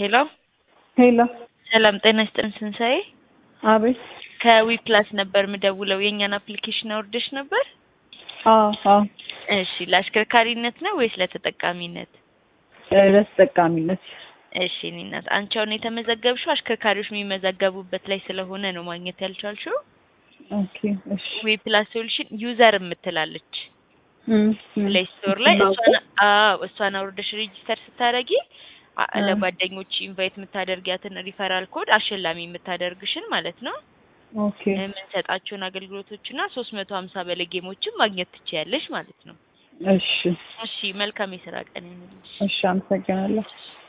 ሄሎ ሄሎ ሰላም ጤና ይስጥልን ስንሳኤ አቤት ከዊ ፕላስ ነበር ምደውለው የእኛን አፕሊኬሽን አውርደሽ ነበር አዎ አዎ እሺ ለአሽከርካሪነት ነው ወይስ ለተጠቃሚነት እ ለተጠቃሚነት እሺ እኔ እናት አንቺ አሁን የተመዘገብሽው አሽከርካሪዎች የሚመዘገቡበት ላይ ስለሆነ ነው ማግኘት ያልቻልሽው ኦኬ እሺ ዊ ፕላስ ሶሉሽን ዩዘር የምትላለች እም፣ እም። ፕሌይ ስቶር ላይ ነው። እሷን አዎ እሷን አውርደሽ ሬጂስተር ስታደርጊ አ- እ። ለጓደኞች ኢንቫይት የምታደርጊያትን ሪፈራል ኮድ አሸላሚ የምታደርግሽን ማለት ነው ኦኬ የምንሰጣቸውን አገልግሎቶችና ሶስት መቶ ሀምሳ በላይ ጌሞችን ማግኘት ትችያለሽ ማለት ነው። እሺ እሺ መልካም የስራ ቀን ይሁንልሽ። እሺ አመሰግናለሁ